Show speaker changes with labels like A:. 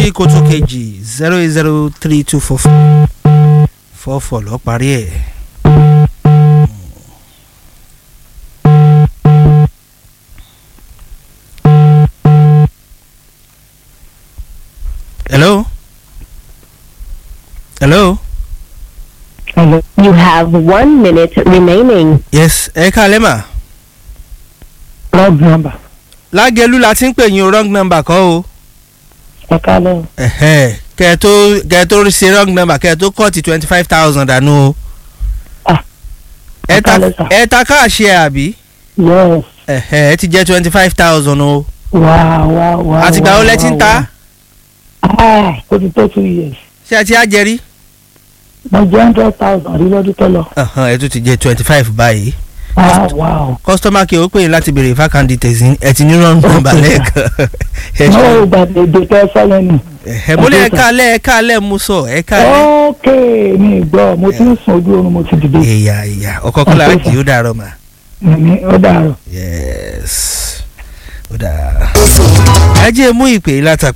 A: sí kótó kejì zero eight zero three two four four four four lọ parí ẹ̀. hello hello
B: You have one minute remaining.
A: yes ẹ káalẹ́ mà
C: wrong number
A: lágẹ̀lú la ti ń pè yín o wrong number kọ́ o
C: ẹ kálẹ̀
A: ẹ̀hẹ́, kẹ́ ẹ tó kẹ́ ẹ tó ṣe wrong number kẹ́ ẹ tó kọ́ọ̀tì twenty five thousand dànù o.
C: Ah,
A: ẹ ta
C: ẹ káalẹ́ sà.
A: ẹ ta káàṣì ẹ àbí
C: yes
A: ẹ̀hẹ́, ẹ ti jẹ́ twenty five thousand o.
C: wá wá wá
A: àtìgbà wo lẹ ti ń ta
C: ah ó ti tó two years
A: ṣé ẹ ti á jẹ rí.
C: mo jẹ́ hundred thousand rí lọ́dún tó lọ
A: Ẹ̀hẹ́n, ẹ tún ti jẹ́ twenty five báyìí.
C: ah wow
A: customer care ó pè yín láti béèrè fákàndì tẹ̀sí ẹ ti ní wrong number lẹ́ẹ̀kan. Ẹ
C: no
A: ṣe-
C: gbàgbé èdè tẹ sọ́yẹn ni
A: ẹ̀hẹ́, mo lé ẹ káalẹ́ ẹ káalẹ́ mo sọ ẹ káalẹ́.
C: ok mi gbọ́ mo ti ń sùn ojú oorun mo ti dìde
A: ìyá ìyá ọkọ̀ kọ́lá
C: Okay,
A: kì í ó dàrọ̀ mà.
C: ní ó dàrọ̀.
A: yes ó dáa. ẹ jẹ́ mú ìpè látàpẹ́